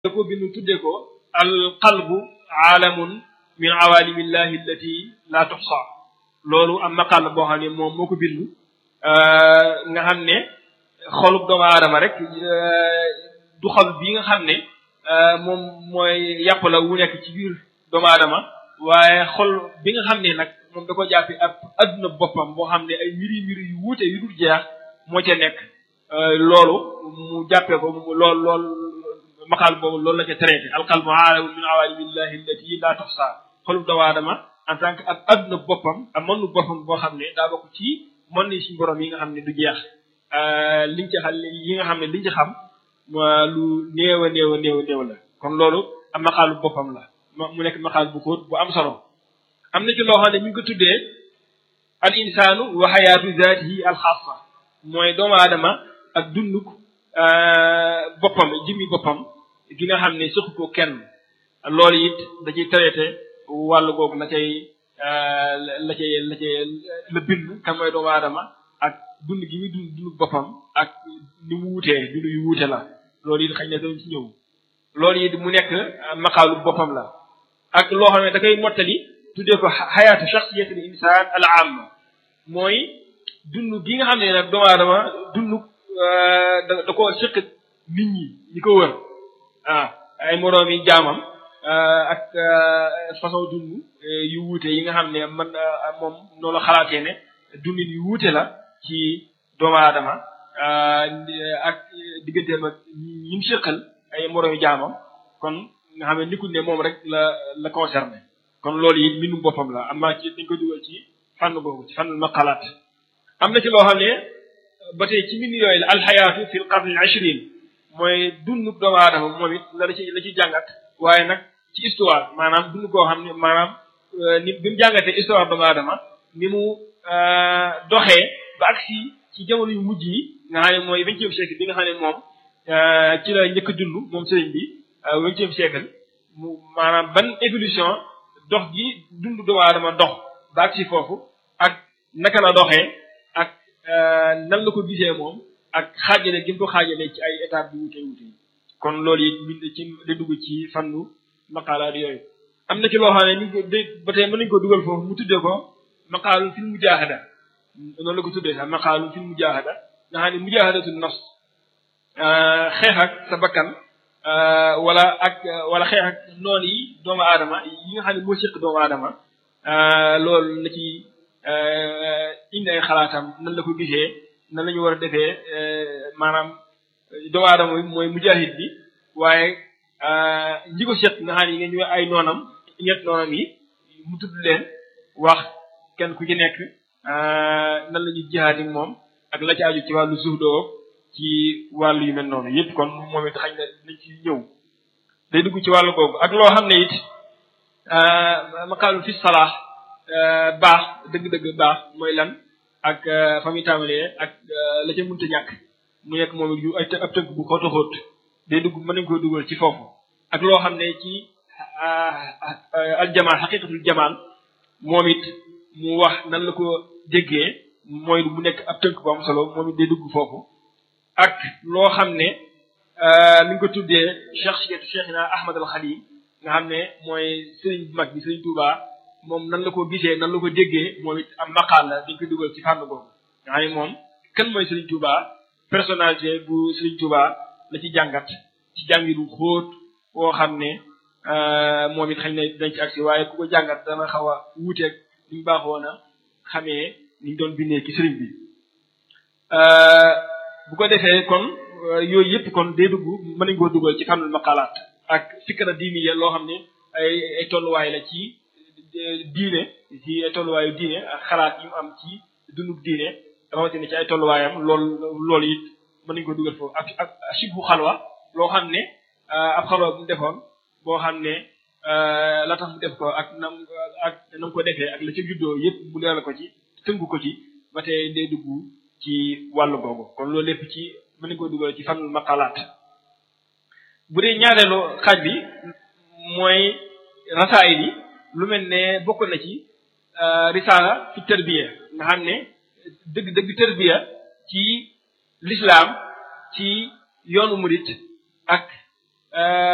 da ko bindu tuddee ko al qalbu aalamun min awalimillahi allati la tuxsa loolu am maqal boo xam ne moom moo ko bindu nga xam ne xolub doomu aadama rek du xol bi nga xam ne moom mooy yàpp la wu nekk ci biir doomu aadama waaye xol bi nga xam ne nag moom da ko jàppi ab adduna boppam boo xam ne ay mbiri mbiri yu wuute yu dul jeex moo ca nekk loolu mu jàppee ko mu lool lool maqaal boobu loolu la ca traité alqalbu aalamun min awalimillahi allati la tuxsa xolub doomu aadama en tant que ab adduna boppam ab mënu boppam boo xam ne daa bokk ci mën ni suñu borom yi nga xam ne du jeex liñ ci xam yi nga xam ne liñ ci xam lu néew a néew a néew a néew la kon loolu am maqaalu boppam la mu nekk maqaal bu xóot bu am solo am na ci loo xam ne ñu ngi ko tuddee al insaanu wa xayaatu zaatihi al xaasa mooy doomu aadama ak dunduk boppam jëmmi boppam gi nga xam ne suxu ko kenn loolu it da ciy traité wàllu googu la cay la cay la cay la bind kan mooy doomu aadama ak dund gi muy dund dund boppam ak ni mu wutee dund yu wuute la loolu it xëy na dañ ci ñëw loolu it mu nekk maqaalu boppam la ak loo xam ne da koy mottali tuddee ko xayaatu shaxsiyatul insaan al amma mooy dund gi nga xam ne nag doomu aadama dund da da koo sëq nit ñi ñi ko wër ah ay moroom yi jaamam ak façon dund yu wuute yi nga xam ne man moom noonu la xalaatee ne dundin yu wuute la ci doomu aadama ak digganteem ak ñi mu sëqal ay moroom yi jaamam kon nga xam ne nikul ne moom rek la la concerné kon loolu it mbindum boppam la am naa ci dañ ko dugal ci fànn boobu ci fànn maqalaat am na ci loo xam ne ba tey ci mbind yooyu la alxayaatu fi l qarni al ishrin mooy dundu doomu aadama moom it la ci la ci jàngat waaye nag ci histoire maanaam dund koo xam ne maanaam ni bi mu jàngatee histoire doomu aadama ni mu doxee ba agsi ci jamono yu mujj yi nga xam ne mooy vingtième siècle bi nga xam ne moom ci la njëkk a dund moom sëriñ bi vingtième siècle mu maanaam ban évolution dox gi dund doomu aadama dox ba agsi foofu ak naka la doxee ak nan la ko gisee moom ak xaajale gi mu ko xaajale ci ay étapes bi wute wute yi kon loolu it bind ci di dugg ci fannu maqaalaat yooyu am na ci loo xam ne ni ko de ba tey mën nañu ko dugal foofu mu tuddee ko maqaalu fil mujaahada noonu la ko tuddee sax maqaalu fil mujaahada nga xam ne mujaahadatu nafs xeex ak sa bakkan wala ak wala xeex ak noonu yi doomu aadama yi nga xam ne moo séq doomu aadama loolu la ci indi ay xalaatam nan la ko gisee nan la ñu war a defee maanaam doomu aadama bi mooy mujahid bi waaye ñi ko seq nga xam ne ngeen ñu ay noonam ñett noonam yi mu tudd leen wax kenn ku ci nekk nan la ñuy jihaad ak moom ak la ci aju ci wàllu suuf doo ci wàllu yu mel noonu yëpp kon moom it xañ na nañ ci ñëw day dugg ci wàllu googu ak loo xam ne it maqaalu fi salaax baax dëgg-dëgg baax mooy lan ak fa muy tàmbalee ak la ca mënta ñàkk mu nekk moom it yu ay ab tënk bu xóot a xóot day dugg mën nañ koo dugal ci foofu ak loo xam ne ci aljamal xaqiqatul jamal moom it mu wax nan la ko déggee mooy mu nekk ab tënk bu am solo moom it day dugg foofu ak loo xam ne mi ngi ko tuddee cheikh cheikhina ahmad al xalim nga xam ne mooy sëriñ bu mag bi sëriñ Touba moom nan la ko gisee nan la ko déggee moom it am maqaal la dañ ko dugal ci fànn boobu nga xam ne moom kan mooy sëriñ Touba personnalité bu sëriñ Touba la ci jàngat ci jàngiru xóot woo xam ne moom it xëy na dañ ci agsi waaye ku ko jàngat dana xaw a wuuteeg ni ñu baaxoon a xamee ni ñu doon bindee ci sëriñ bi bu ko defee kon yooyu yëpp kon day dugg mën nañu koo dugal ci fànnul maqalaat ak fikra diini ya loo xam ne ay ay tolluwaay la ci diine ci ay tolluwaayu diine ak xalaat yi mu am ci dundub diine rawatina ci ay tolluwaayam lool loolu it mën nañu ko dugal foofu ak ak sibbu xalwa loo xam ne ab xalwa bu mu defoon boo xam ne la tax mu def ko ak nam ak nam ko defee ak la ca juddoo yëpp mu leeral ko ci tënku ko ci ba tey day dugg ci wàllu googu kon loolu lépp ci mën nañu ko dugal ci fànnul maqalaat bu dee ñaareelu xaaj bi mooy rasaayil yi lu mel ne bokk na ci risaala fi tërbiya nga xam ne dëgg dëgg tërbiya ci lislaam ci yoonu murit ak